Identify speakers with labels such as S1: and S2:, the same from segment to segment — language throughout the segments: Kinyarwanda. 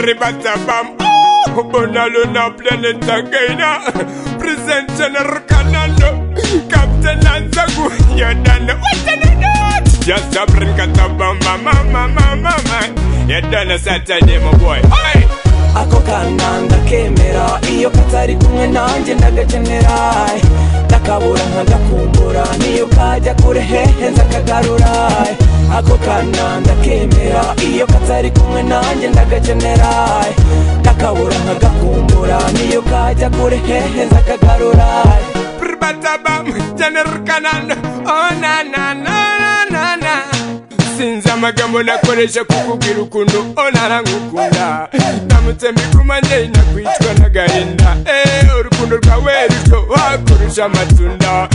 S1: ribatabam Bona luna planeta gaina Present General Kanano Captain Anzagu Yodana Watanadot Just a bring katabamba Mama mama mama Yodana Saturday my boy Oi!
S2: ako kana ndakemera iyo katari kumwe nanjye ndagakenera ndakabura nkagakumbura niyo kajya kure hehe nzakagarura ako kana ndakemera iyo katari kumwe nanjye ndagakenera ndakabura nkagakumbura niyo kajya kure hehe nzakagarura
S1: Ribatabam General Kanano Oh na na na na na na sinzi amagambo nakoresha kukubwira ukuntu onara ngukunda ndamutse mbikumanye nakwicwa n'agahinda Eh, urukundo rwawe ruto wakurusha amatunda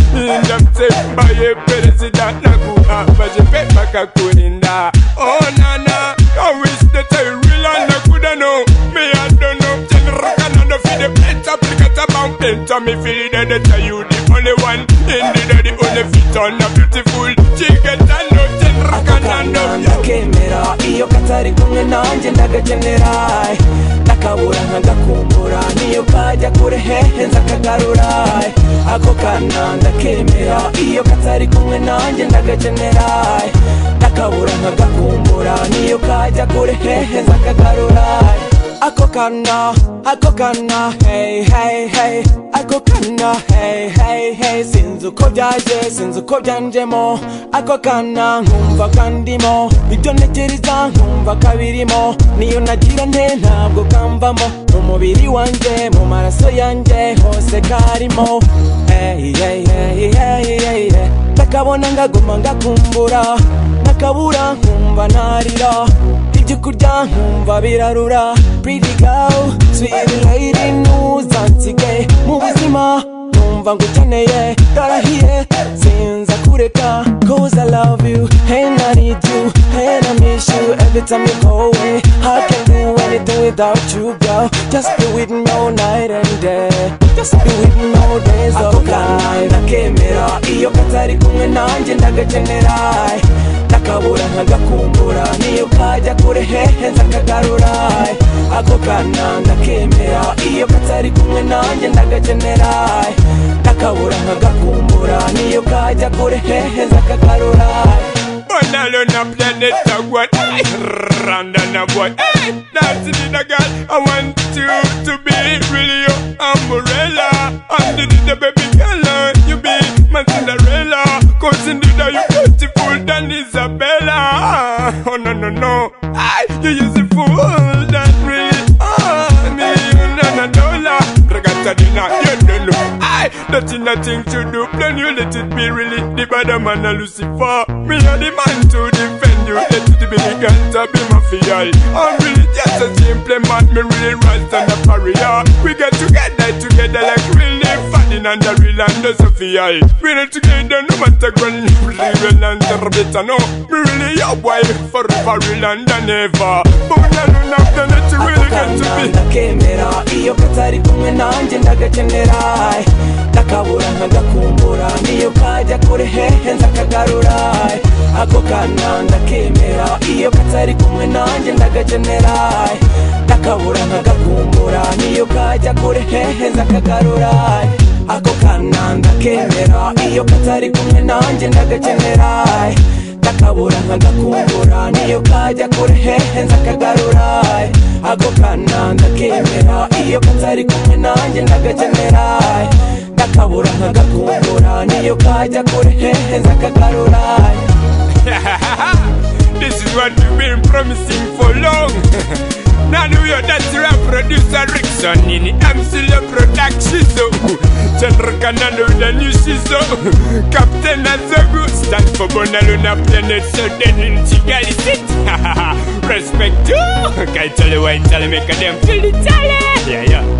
S1: ndamutse mbaye perezida naguhambaje pe bakakurinda onana I wish that I really nakuda no me I don't know General Kanano feed the pet applicator bound enter me feel that that you the only one in the daddy only fit on a beautiful chicken and no General
S2: akana ndakemera iyo katari kumwe nanjye ndagakenera ndakabura nkagakumbura niyo kajya kure hehe nzakagarura ako kana ndakemera iyo katari kumwe nanjye ndagakenera ndakabura nkagakumbura niyo kajya kure hehe nzakagarura ako kana ako kana hey hey hey ako kana hey hey hey sinzi uko byaje sinzi uko byanjemo ako kana nkumva kandimo ibyo ntekereza nkumva kabirimo niyo nagira nte ntabwo kamvamo mu mubiri wanjye mu maraso yanjye hose karimo hey hey hey hey hey hey ndakabona ngaguma ngakumbura nakabura nkumva narira ibyo kurya nkumva birarura pretty girl sweet lady ntuzansigaye mu buzima numva ngukeneye ndarahiye sinza kureka cause I love you and I need you and I miss you every time you go away I can't do anything without you girl just be with me all night and day just be with me all days of life ndakemera iyo katari kumwe nanjye ndagakenera ndakabura nkagakumbura niyo kajya kure hehe nzakagarura ako kana ndakemera iyo katari kumwe nanjye ndagakenera ndakabura nkagakumbura niyo kajya kure hehe nzakagarura
S1: Banalo na planet na what Randa na what Dancing in the girl I want you to be really your umbrella Under the baby color You be my Cinderella Cause indeed are you beautiful than Isabella Oh no no no I, You use the fool that really on me na na dollar Ragatadina you don't know I Nothing nothing to do Then you let it be really The bad man a Lucifer Me a the man to defend you Let it be legal to be mafia I'm really just a simple man Me really rise on the barrier We get together together Like really Ferdinand the real and the Sophia We not together no matter when Real and the Rebecca no Me really your wife Forever real and than ever But when I don't have the net You really get to
S2: akana
S1: be
S2: ndakemera iyo katari kumwe nanjye ndagakenera ndakabura nkagakumbura niyo kajya kure hehe nzakagarura ako kana ndakemera iyo katari kumwe nanjye ndagakenera ndakabura nkagakumbura niyo kajya kure hehe nzakagarura ako kana ndakemera iyo katari kumwe nanjye ndagakenera ndakabura nkagakumbura niyo kajya kure hehe nzakagarura ako kana ndakemera iyo katari kumwe nanjye ndagakenera ndakabura nkagakumbura niyo kajya kure hehe nzakagarura
S1: This is what we've been promising for long. now New York, that's your producer Rickson in MC Le Production. So, General Kanano, the new season. Captain Azogu, stand for Bonaluna Planet, so then in Chigali sit. Respect you. Can I tell you why? Tell me, make them feel it. Yeah, yeah.